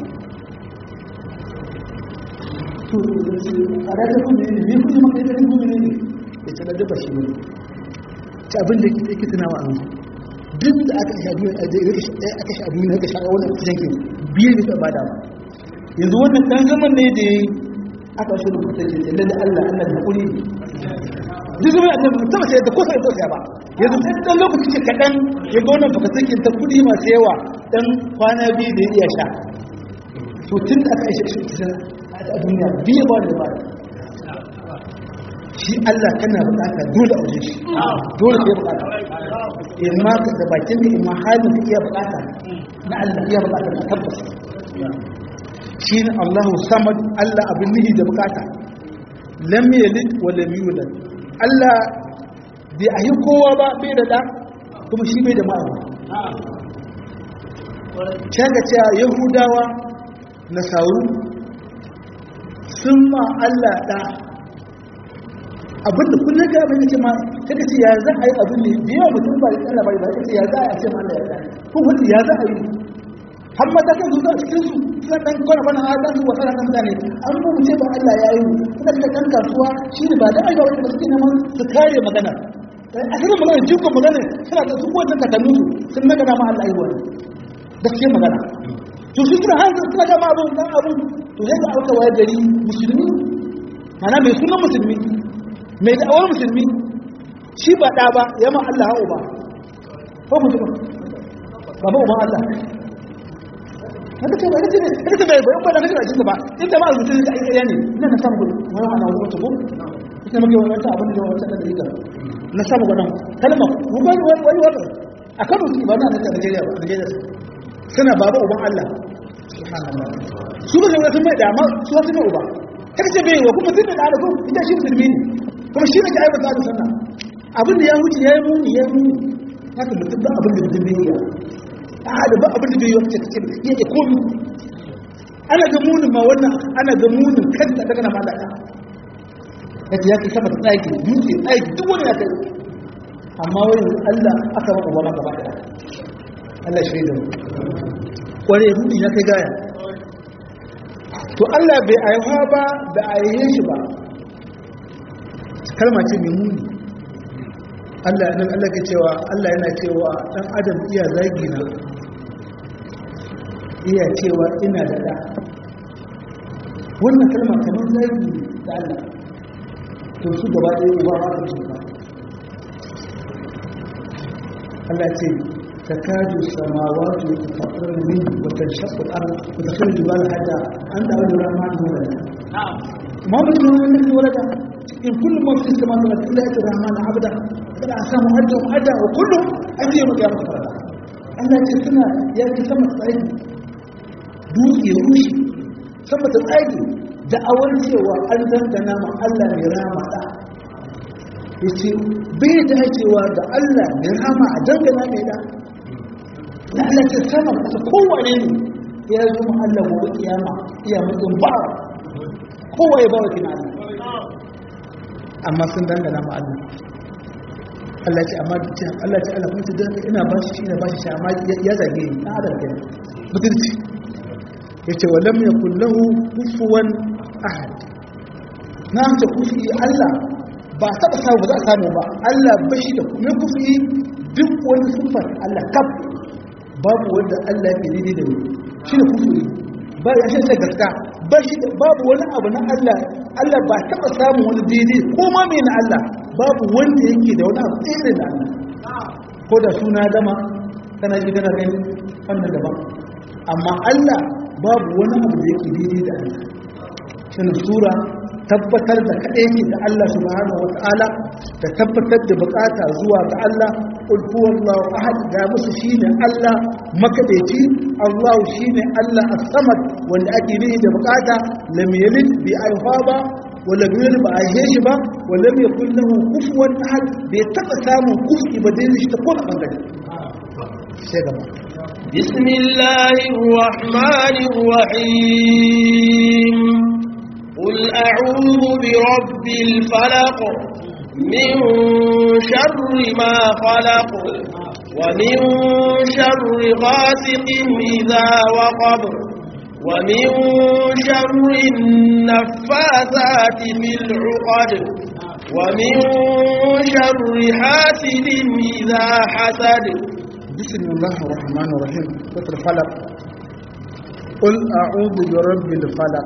to a rata kuma ne ne kuma maka ita kuma ne ya ce na dafa shi ne ci abin da ke tunawa a duk da aka sha duniya aka sha duniya aka sha wannan kusan ke biyu da ba da ba yanzu wannan dan zaman ne da aka shi rubuta ce da da Allah Allah da hakuri duk zaman annabi mutum sai da kosa da ba yanzu sai dan lokaci ce kadan ya ga wannan baka sake ta kudi masu yawa dan kwana biyu da iya sha to tun da aka shi shi a duniya biyu ba da ba shi Allah kana bukata dole a wajen shi dole sai bukata in ma da bakin da in ma halin da iya bukata na Allah iya bukata na tabbas shi ne Allahu samad Allah abin nihi da bukata lam yalid wa lam yulad Allah bai ayi kowa ba bai da da kuma shi bai da ma'abu kaga cewa yahudawa nasaru sun ma Allah da abinda kullum ga abin da ce ma kaga ce ya za a yi abin ne da yawa mutum ba da Allah bai ba kace ya za a ce ma Allah ya da ko wanda ya za a yi har mata kan zuwa cikin su suna dan kwana bana a dan wata ran mutane an mu ce ba Allah ya yi kuma da kan kasuwa shi ne ba da aiwa wanda suke neman su kare magana a cikin magana jiko magana suna da su wannan kakannu su sun naga da ma Allah yi wani gaskiya magana to su suna hanzu suna ga ma abun dan abun to sai da auka waye gari musulmi mana mai sunan musulmi mai da'awar musulmi shi ba da ba ya ma Allah ha'u ba ko mutum ba ba ba Allah haka ce ba ita ce ita bai bayan ba da nake rajin ba inda ma rubutu da ai ne ina na samu gudu wani ana wani wata ko ita muke wani wata abin da wata da rika na samu gudan kalma wani wani wani wata a Kano su ba na da Najeriya ba Najeriya suna baba uban Allah subhanallah su ba zai sun mai da amma su wasu mai uba kada ce bai wa kuma tun da da kuma ita shi musulmi ne kuma shi ne ke aibata da sunna abin da ya wuce ya yi muni ya yi muni haka mutum ba abin da mutum bai yi a da ba abin da bai yi wata cikin ya ke komi ana ga munin ma wannan ana ga munin kanta daga na malaka ya ce ya ke sama tsaki dutse tsaki duk wani ya kai amma wani allah aka maka ba maka ba da allah shi da kware rudi ya kai gaya to allah bai aiwa ba da aihe shi ba kalma ce mai muni Allah nan Allah ke cewa Allah yana cewa dan adam iya zagi na iya cewa ina da da wannan kalma kamar zagi da Allah to su gaba ɗaya uba ba ta ba Allah ce takadu samawati tafakkuru min wa tashaqqu al-ard wa takhruju jibal hatta an da Allah rahman wa na'am ma mutum ne wala in kullu ma fi samawati wal ardi illa rahman abda kada a samu hajji hajji wa kullum an yi maka yamma fara Allah ce suna ya ki sama tsari dutse rushe sama ta tsari da awar cewa an dangana ma Allah mai rama da ya ce bai dacewa da Allah mai rama a dangana mai da na Allah ce sama kasa kowane ne ya zo ma Allah gobe kiyama iya mutum ba kowa ya ba wa kina amma sun dangana ma Allah Allah ce amma ce Allah ce Allah kuma ce dan ina ba shi ina ba shi sha amma ya zage ni na adam kenan mutunci yace walam yakul lahu kufuwan ahad na ce kufi Allah ba taɓa samu ba za a samu ba Allah ba shi da kuma kufi duk wani siffar Allah kaf babu wanda Allah ke daidai da wani shi da kufi ba ya shi gaska ba shi da babu wani abu na Allah Allah ba taɓa samun wani daidai ko ma mai na Allah babu wanda yake da wani abu irin da Allah ko da suna dama kana ji kana gani wannan daban amma Allah babu wani abu da yake daidai da Allah shi sura tabbatar da kaɗai ne da Allah subhanahu wa ta'ala da tabbatar da bukata zuwa ga Allah qul huwallahu ahad ga musu shine Allah makadaici Allah shine Allah as-samad wanda ake nihi da bukata lam yalid bi alfaba wa lam yulid ba aihe shi ba wa lam yakul lahu kufuwan ahad bai taba samun kufi ba dai shi ta kowane bangare sai gaba بسم الله الرحمن الرحيم قل أعوذ برب الفلق من شر ما خلق ومن شر غاسق إذا وقب ومن شر النفاثات في العقد ومن شر حاسد إذا حسد بسم الله الرحمن الرحيم سورة الفلق قل أعوذ برب الفلق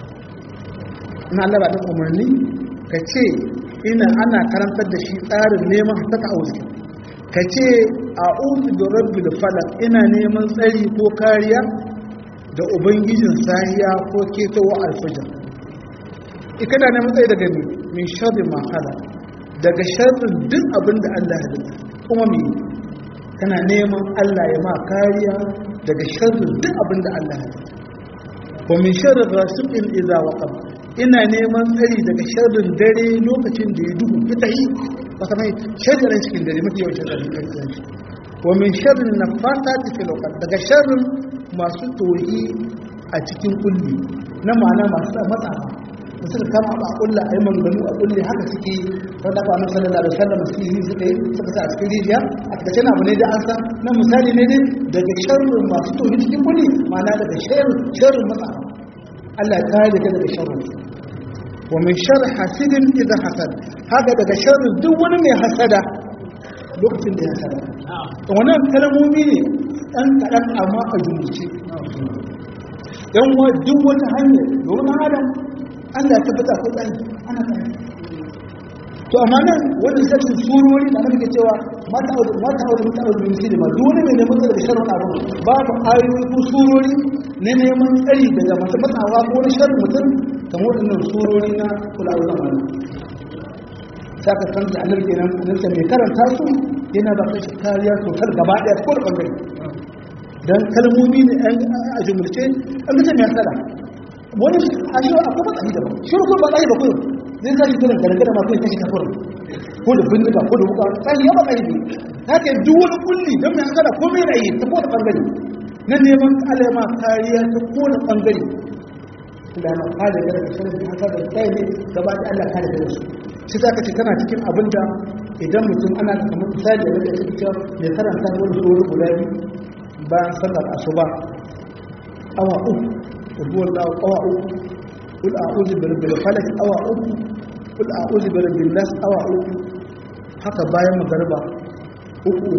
ina Allah ba umarni ka ce ina ana karantar da shi tsarin neman ta ta'awuzi ka ce a'udhu bi rabbil falaq ina neman tsari ko kariya da ubangijin sahiya ko ketowa alfajr ikana neman tsari daga min sharri ma khalaq daga sharrin duk abin da Allah ya halitta kuma me kana neman Allah ya ma kariya daga sharrin duk abin da Allah ya halitta wa min sharri ghasiqin idza waqab ina neman tsari daga sharrin dare lokacin da ya duhu ita yi wata mai sharrin cikin dare mafi yawan sharrin kan shi wa min sharrin nafasati fil uqad daga sharrin masu toyi a cikin kulli na ma'ana masu matsafa da suka kama ba kulla a yi maganganu a kulle haka suke wanda ba nan sallallahu alaihi wasallam su yi suka yi suka sa a cikin rijiya a cikin abu ne da an san na misali ne dai daga sharrin masu toyi cikin kulli ma'ana daga sharrin sharrin matsafa Allah ta yi daga daga sharrin wa min shar hasidin idza hasad haka daga sharrin duk wani mai hasada lokacin da ya hasada to wannan kalmomi ne dan kadan amma a jumlace dan wa duk wata hanya domin adam Allah ya tabbata ko tsani ana tsani to amma nan wannan sai surori da nake cewa mata audu mata audu mata audu min sirri ma dole ne neman tsari da sharrin abu babu ayoyi ko surori ne neman tsari daga masu matsawa ko na sharrin mutum kamar waɗannan surori na kula da zamani saka san da annabi kenan annabi mai karanta su yana ba kai kariya total gaba daya ko da bangare dan kalmomi ne an a jumulce an ga mai sada wani a shi akwai matsayi da ba shi ko ba tsayi ba ko zai zai kiran gargara ma kai kashi kafir ko da bindiga ko da wuka sai ya matsayi ne haka duk wani kulli dan mai sada ko mai rayi ta ko da bangare na neman alama kariya ta ko da bangare da na kada da shirin haka da kai ne gaba da Allah kada da su shi zaka ce kana cikin abin da idan mutum ana kamar misali da yake cikin mai karanta wani sura guda biyu bayan sallar asuba awa uku rubu Allah awa uku kul a'udhu bi rabbil falaq awa uku kul a'udhu bi rabbin nas awa uku haka bayan magariba uku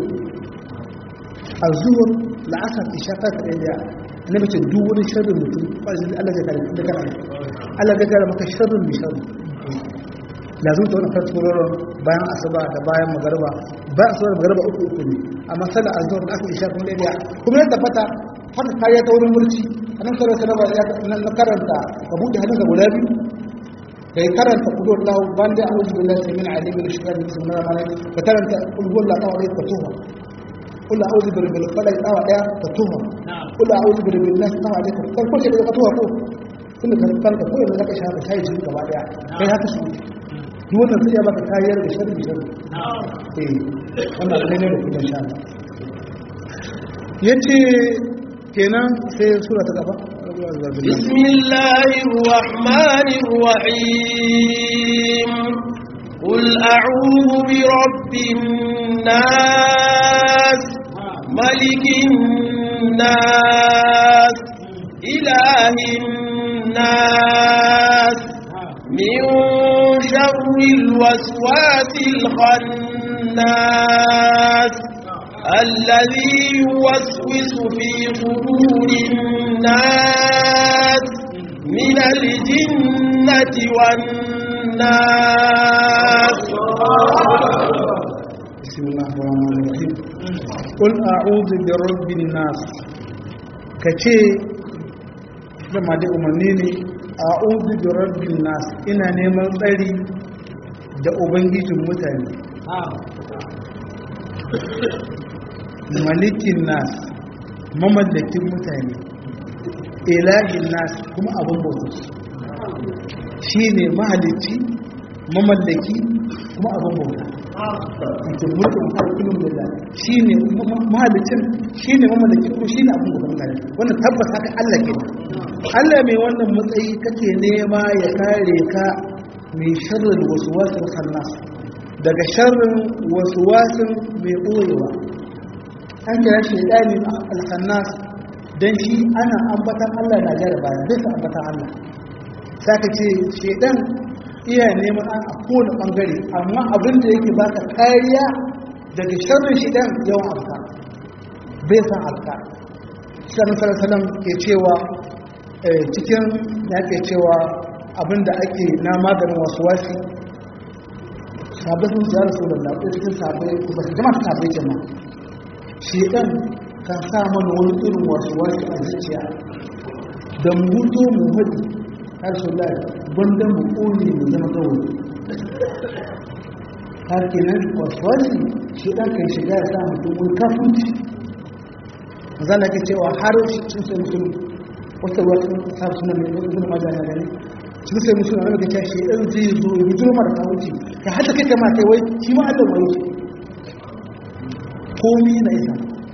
azhur la'asar isha ta da na mace duk wani sharrin mutum ƙwarzin Allah zai kare da kana Allah zai kare maka sharrin mai sharri lazim ta wani farko roron bayan asuba da bayan magarba bayan asuba da magarba uku uku ne amma sallar azhar da aka isha kuma da ya kuma ya tabbata haka kariya ta wurin mulki anan sallar salama ya na karanta ka buɗe hannunka guda biyu da ya karanta kudu Allah ban da a'udhu billahi min alimin shaitan bismillahir rahmanir rahim ka karanta kudu Allah ta wa ka tuha kula auzu bi rabbil falaq dawa daya ka tuha kula auzu bi rabbin nas dawa daya kan ko ce da ka tuha ko tunda kan kan ka koyi da ka shafa sai ji gaba daya kai haka su duk wannan sai ya baka kariyar da sharri sharri eh wannan ne ne da kuma sha yace kenan sai sura ta gaba بسم الله الرحمن الرحيم قل أعوذ برب الناس ملك الناس إله الناس من شر الوسواس الخناس الذي يوسوس في صدور الناس من الجنة والناس بسم الله الرحمن الرحيم قل أعوذ برب الناس كتي لما دي أمنيني أعوذ برب الناس إنا نيمان tsari da ubangijin mutane malikin nas mamallakin mutane ilahin nas kuma abin bautu shi ne mahalicci mamallaki kuma abin bauta cikin mulkin harkunan da shi ne mahalicin shi ne mamallaki kuma shi ne abin bauta mutane wannan tabbas haka Allah ke Allah mai wannan matsayi kake nema ya kare ka mai sharrin wasu wasu khannas daga sharrin wasu wasu mai ɓoyewa an kira shi ɗani alhannas don shi ana ambatan Allah na jaraba bisa ambatan Allah saka ce shedan iya neman an a kowane ɓangare amma abin da yake baka kariya daga sharrin shedan yawan alka bai san alka shan salasalam ke cewa cikin ya ke cewa abin da ake na maganin wasu wasi sabbin sun zara su da lafiya cikin sabai ba su jama'a sabai jama'a shedan kan sa mana wani irin wasu wasu a zuciya da mu hutu mu hudu har su lai banda mu ƙone mu zama gawo har kenan wasu wasu shedan kan shiga ya sa mutum wani kafunci zana ke cewa har sun sai mutum wata wasu sa suna mai wani majana gani sun sai mutum wani ga cewa shedan zai zo ya bujiro mara kawunci ka hata kai kama kai wai shi ma allah wani komi na isa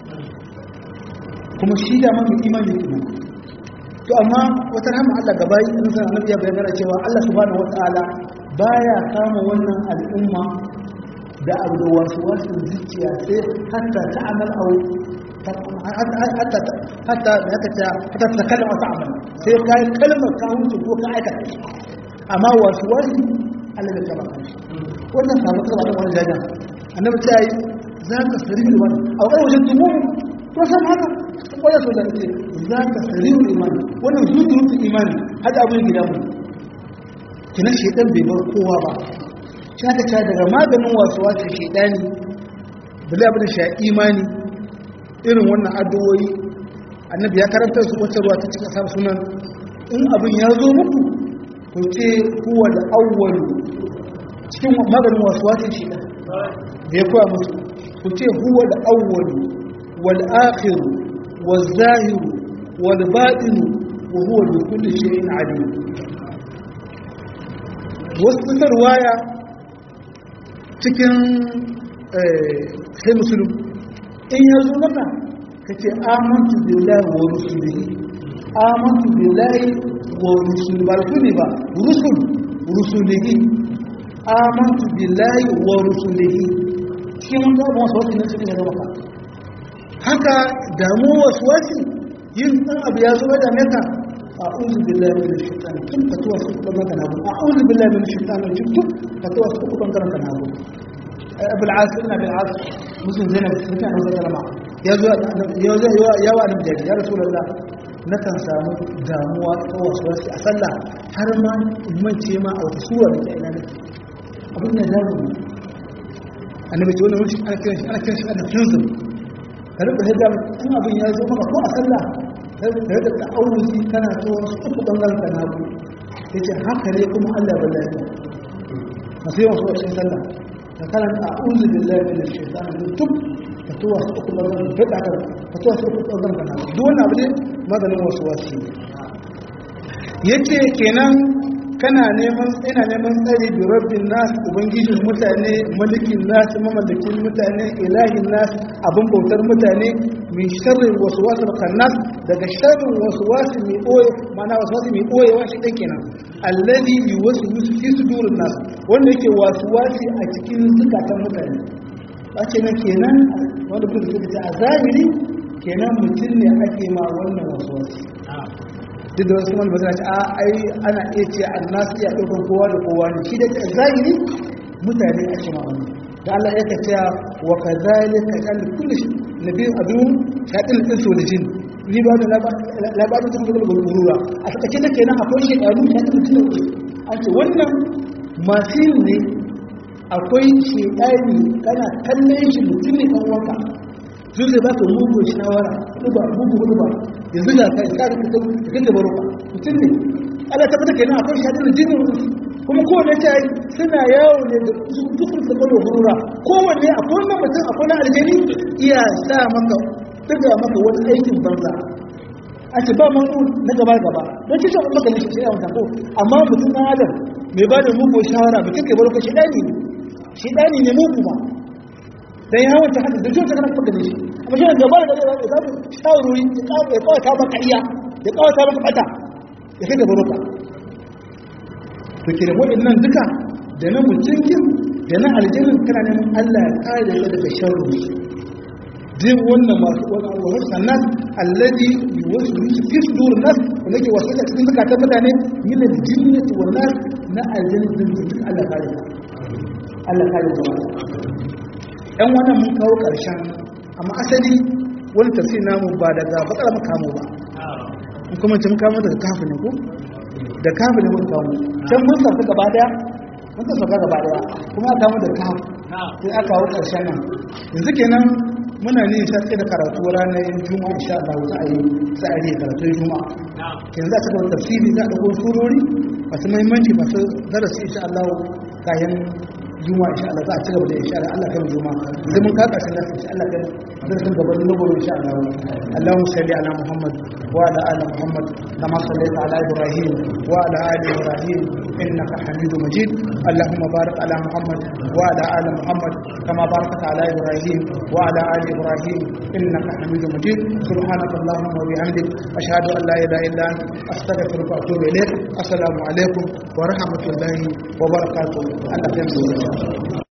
kuma shi da mamu imani kuma to amma wata rahama Allah gaba yi in san annabi ya bayyana cewa Allah subhanahu wataala baya kama wannan al'umma da abu da wasu wasu zuciya sai hatta ta amal au hatta hatta hatta ta hatta ta kalma ta amal sai kai kalmar ka huce ko ka aikata amma wasu wasu Allah ya kama kanshi wannan sabon sabon wannan jajan annabi ta yi za ka sari da wani a wani wajen tumu ko san haka kwaya so da ce za ka sari da imani wannan zuzurutun imani hada abin gida mu kina shaidan bai bar kowa ba shi aka ta daga maganin wasu wasu shaidani da zai abin sha imani irin wannan addu'o'i annabi ya karanta su wata ruwa ta cikin sabu sunan in abin ya zo muku ku ce huwa da awwalu cikin maganin wasu wasu shaidan da ya koya musu ku ce huwa da awwalu wal akhiru wal zahiru wal batinu wa huwa bi kulli shay'in alim wasu tarwaya cikin sai musulun in ya zo maka ka ce amantu billahi wa rusulihi amantu billahi wa rusulihi ba rusuli ba rusul rusulihi amantu billahi wa rusulihi shi mun ga wasu wasu ne suke zama ka haka damu wasu wasu yin dan abu ya zo da meka a'udhu billahi minash shaitani tun fatuwa su kuma kana bu a'udhu billahi minash shaitani tun fatuwa su kuma kana bu abul asir na bil asir muslim zainab suka da sallama ya zo ya zo ya wa annabi ya rasulullah na kan samu damuwa ta wasu wasu a sallah har ma in ce ma a wata sura da ina ne abin da damu annabi ce wannan wuce ana kiran shi ana kiran shi ana kinsu ka rika hidda in abin ya zo maka ko a sallah ka rika ta'awuzi kana to wasu uku bangaren ka nagu yace haka ne kuma Allah ba lafiya masu yawan su a sallah ka karanta a'udhu billahi minash shaitani rajim ka to wasu uku bangaren ka rika ka to wasu uku bangaren ka nagu duk wannan abu ne maganin wasu wasu yace kenan kana neman ina neman tsari bi rabbin nas ubangijin mutane malikin nas mamallakin mutane ilahin nas abin bautar mutane min sharri waswasil khannas daga sharrin waswasi mai boye mana waswasi mai boye wa shi dan kenan alladhi yuwaswisu fi sudurin nas wanda yake waswasi a cikin zukatan mutane wace na kenan wanda kuma suka ce a zahiri kenan mutum ne ake ma wannan waswasi duk da wasu wani ba ce a ai ana iya ce an nasu iya ɗaukar kowa da kowa ne shi da zahiri mutane a shi ma'amuni da Allah ya ka cewa wa ka zali ka kalli kulli nabi abin shaɗin ɗin so da jin ni ba da labarin sun zuwa gurgurura a takaice da kenan akwai shekaru shaɗin ɗin an ce wannan masu yin ne akwai shekari kana kallon shi mutum ne ɗan wanka sun zai ba ka mugu shawara duba mugu hudu ba yanzu da kai ka da kuka kake baro ba mutum ne Allah ta fata kenan akwai shadin jinin kuma kowanne ta yi suna yawo ne da dukkan da baro hurura kowanne akwai wannan mutum akwai na aljani iya sa maka daga maka wani aikin banza a ce ba man na gaba gaba don shi shafa maka ne shi sai wata ko amma mutum na adam mai ba da mugu shawara mutum ke baro ka shi dani ne shi dani ne mugu ba dan ya wanta hada da jota kana kuma shi amma shi gaba da gaba da zamu shawarori ya kawo ya kawo ta maka iya ya kawo ta maka bata ya kai gaba roka to kire waɗannan duka da na mutunkin da na aljannin kana neman Allah ya kare ka daga sharri din wannan masu wani abubuwan sannan allazi yuwaswisu fi sudur nas wanda ke wasu cikin zakatan mutane min aljinnati wan nas na aljannin duk Allah kare ka Allah kare ka ‘yan wannan mun kawo ƙarshen amma asali wani tafsir namu ba daga bakar makamu ba in kuma ce muka daga kafin ne ko da kafin ne mun kawo can mun sauka gaba daya mun sauka gaba daya kuma aka kawo da kafin sai aka kawo ƙarshen nan yanzu kenan muna ne sha tsaye da karatu ranar juma'a insha Allah za a yi za a yi karatu juma'a yanzu za a cika tafsiri za a ɗauko surori masu muhimmanci masu darasi insha Allah kayan juma'a insha Allah za a ci gaba da insha Allah Allah kan juma'a idan mun ka kashin lafiya insha Allah kan darasin gaban na gobe insha Allah Allahumma salli ala Muhammad wa ala ali Muhammad kama sallaita ala Ibrahim wa ala ali Ibrahim innaka Hamidum Majid Allahumma barik ala Muhammad wa ala ali Muhammad kama barakta ala Ibrahim wa ala ali Ibrahim innaka Hamidum Majid subhanaka Allahumma wa bihamdik ashhadu an la ilaha illa anta astaghfiruka wa atubu ilayk assalamu alaikum wa rahmatullahi wa barakatuh Allah ya